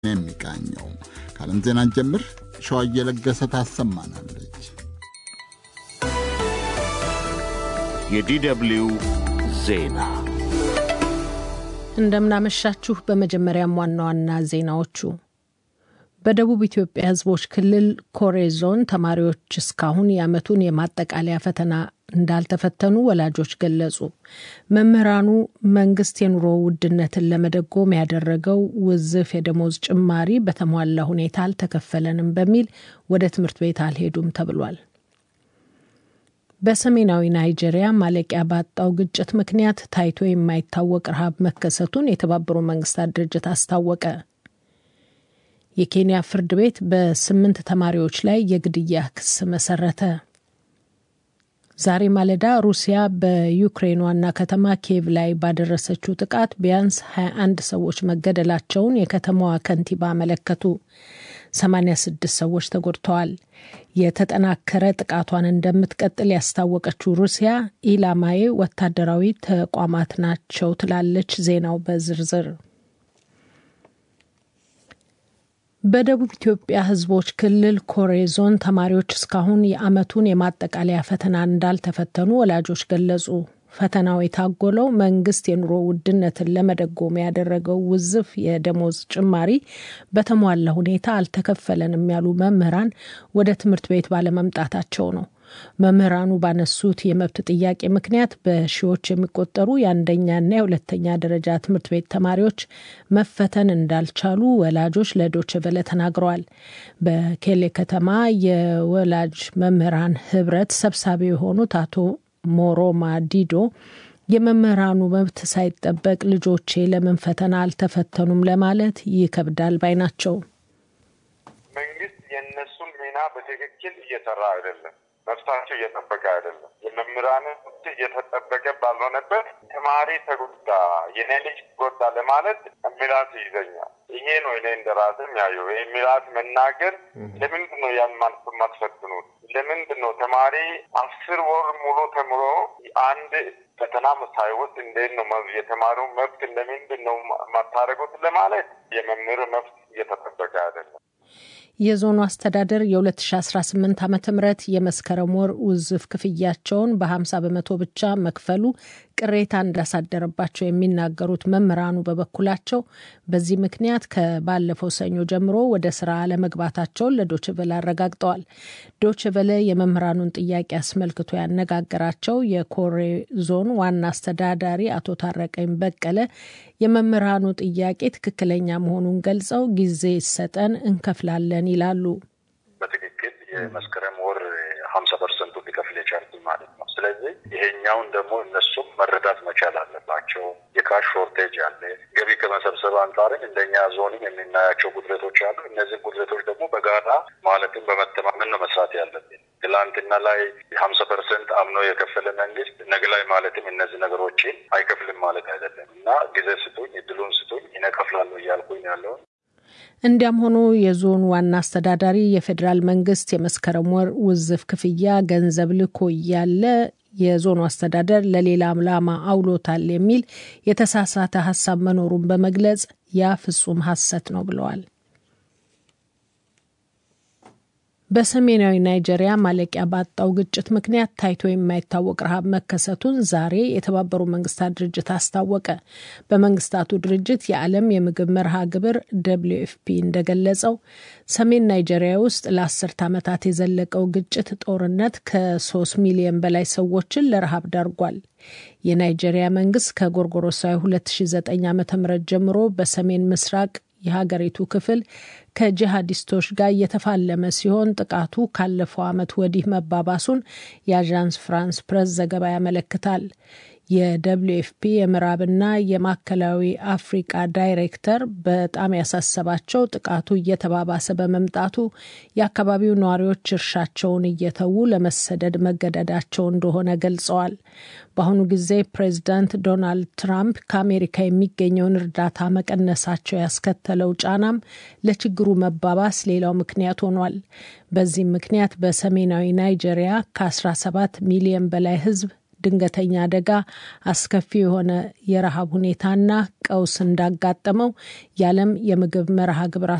የሚቃኘው ከዓለም ዜና ጀምር ሸዋ እየለገሰ ታሰማናለች። የዲደብልዩ ዜና እንደምናመሻችሁ። በመጀመሪያም ዋና ዋና ዜናዎቹ በደቡብ ኢትዮጵያ ሕዝቦች ክልል ኮሬ ዞን ተማሪዎች እስካሁን የዓመቱን የማጠቃለያ ፈተና እንዳልተፈተኑ ወላጆች ገለጹ። መምህራኑ መንግስት የኑሮ ውድነትን ለመደጎም ያደረገው ውዝፍ የደሞዝ ጭማሪ በተሟላ ሁኔታ አልተከፈለንም በሚል ወደ ትምህርት ቤት አልሄዱም ተብሏል። በሰሜናዊ ናይጄሪያ ማለቂያ ባጣው ግጭት ምክንያት ታይቶ የማይታወቅ ረሃብ መከሰቱን የተባበሩት መንግስታት ድርጅት አስታወቀ። የኬንያ ፍርድ ቤት በስምንት ተማሪዎች ላይ የግድያ ክስ መሰረተ። ዛሬ ማለዳ ሩሲያ በዩክሬን ዋና ከተማ ኪየቭ ላይ ባደረሰችው ጥቃት ቢያንስ 21 ሰዎች መገደላቸውን የከተማዋ ከንቲባ አመለከቱ። 86 ሰዎች ተጎድተዋል። የተጠናከረ ጥቃቷን እንደምትቀጥል ያስታወቀችው ሩሲያ ኢላማዬ ወታደራዊ ተቋማት ናቸው ትላለች። ዜናው በዝርዝር በደቡብ ኢትዮጵያ ሕዝቦች ክልል ኮሬ ዞን ተማሪዎች እስካሁን የዓመቱን የማጠቃለያ ፈተና እንዳልተፈተኑ ወላጆች ገለጹ። ፈተናው የታጎለው መንግስት የኑሮ ውድነትን ለመደጎም ያደረገው ውዝፍ የደሞዝ ጭማሪ በተሟላ ሁኔታ አልተከፈለንም ያሉ መምህራን ወደ ትምህርት ቤት ባለመምጣታቸው ነው። መምህራኑ ባነሱት የመብት ጥያቄ ምክንያት በሺዎች የሚቆጠሩ የአንደኛና የሁለተኛ ደረጃ ትምህርት ቤት ተማሪዎች መፈተን እንዳልቻሉ ወላጆች ለዶይቼ ቬለ ተናግረዋል። በኬሌ ከተማ የወላጅ መምህራን ህብረት ሰብሳቢ የሆኑት አቶ ሞሮማ ዲዶ የመምህራኑ መብት ሳይጠበቅ ልጆቼ ለምን ፈተና አልተፈተኑም ለማለት ይከብዳል ባይ ናቸው። መንግስት የእነሱን ሚና በትክክል እየሰራ አይደለም። መብታቸው እየጠበቀ አይደለም። የመምህራን መብት እየተጠበቀ ባልሆነበት ተማሪ ተጎዳ፣ የኔ ልጅ ተጎዳ ለማለት ሚላት ይዘኛል። ይሄ ነው እኔ እንደ ራስም ያየው ይህ ሚላት መናገር። ለምንድን ነው ያን ማትፈትኑት? ለምንድን ነው ተማሪ አስር ወር ሙሉ ተምሮ አንድ ፈተና ሳይወስድ እንዴት ነው የተማሪው መብት ለምንድን ነው ማታደርጉት? ለማለት የመምህር መብት እየተጠበቀ አይደለም። የዞኑ አስተዳደር የ2018 ዓ ም የመስከረም ወር ውዝፍ ክፍያቸውን በ50 በመቶ ብቻ መክፈሉ ቅሬታ እንዳሳደረባቸው የሚናገሩት መምህራኑ በበኩላቸው በዚህ ምክንያት ከባለፈው ሰኞ ጀምሮ ወደ ስራ አለመግባታቸውን ለዶችቨለ አረጋግጠዋል። ዶችቨለ የመምህራኑን ጥያቄ አስመልክቶ ያነጋገራቸው የኮሬ ዞን ዋና አስተዳዳሪ አቶ ታረቀኝ በቀለ የመምህራኑ ጥያቄ ትክክለኛ መሆኑን ገልጸው ጊዜ ይሰጠን እንከፍላለን ይላሉ። በትክክል የመስከረም ወር ሀምሳ ፐርሰንቱ ሊከፍል የቻልኩኝ ማለት ነው። ስለዚህ ይሄኛውን ደግሞ እነሱም መረዳት መቻል አለባቸው። የካሽ ሾርቴጅ አለ። ገቢ ከመሰብሰብ አንጻርም እንደኛ ዞንም የምናያቸው ጉድለቶች አሉ። እነዚህ ጉድለቶች ደግሞ በጋራ ማለትም በመተማመን ነው መስራት ያለብን። ትላንትና ላይ ሀምሳ ፐርሰንት አምኖ የከፈለ መንግስት ነገ ላይ ማለትም እነዚህ ነገሮችን አይከፍልም ማለት አይደለም እና ጊዜ ስጡኝ፣ እድሉን ስጡኝ፣ እኔ እከፍላለሁ እያልኩኝ ያለውን እንዲያም ሆኖ የዞኑ ዋና አስተዳዳሪ የፌዴራል መንግስት የመስከረም ወር ውዝፍ ክፍያ ገንዘብ ልኮ እያለ የዞኑ አስተዳደር ለሌላ ዓላማ አውሎታል የሚል የተሳሳተ ሀሳብ መኖሩን በመግለጽ ያ ፍጹም ሐሰት ነው ብለዋል። በሰሜናዊ ናይጄሪያ ማለቂያ ባጣው ግጭት ምክንያት ታይቶ የማይታወቅ ረሃብ መከሰቱን ዛሬ የተባበሩ መንግስታት ድርጅት አስታወቀ። በመንግስታቱ ድርጅት የዓለም የምግብ መርሃ ግብር ደብሊው ኤፍፒ እንደገለጸው ሰሜን ናይጄሪያ ውስጥ ለአስርት ዓመታት የዘለቀው ግጭት ጦርነት ከሶስት ሚሊዮን በላይ ሰዎችን ለረሃብ ዳርጓል። የናይጄሪያ መንግስት ከጎርጎሮሳዊ 2009 ዓ ም ጀምሮ በሰሜን ምስራቅ የሀገሪቱ ክፍል ከጂሃዲስቶች ጋር እየተፋለመ ሲሆን ጥቃቱ ካለፈው ዓመት ወዲህ መባባሱን የአዣንስ ፍራንስ ፕሬስ ዘገባ ያመለክታል። የደብሊው ኤፍፒ የምዕራብና የማዕከላዊ አፍሪቃ ዳይሬክተር በጣም ያሳሰባቸው ጥቃቱ እየተባባሰ በመምጣቱ የአካባቢው ነዋሪዎች እርሻቸውን እየተዉ ለመሰደድ መገደዳቸው እንደሆነ ገልጸዋል። በአሁኑ ጊዜ ፕሬዚዳንት ዶናልድ ትራምፕ ከአሜሪካ የሚገኘውን እርዳታ መቀነሳቸው ያስከተለው ጫናም ለችግሩ መባባስ ሌላው ምክንያት ሆኗል። በዚህም ምክንያት በሰሜናዊ ናይጄሪያ ከ17 ሚሊዮን በላይ ሕዝብ ድንገተኛ አደጋ፣ አስከፊ የሆነ የረሃብ ሁኔታና ቀውስ እንዳጋጠመው የዓለም የምግብ መርሃ ግብር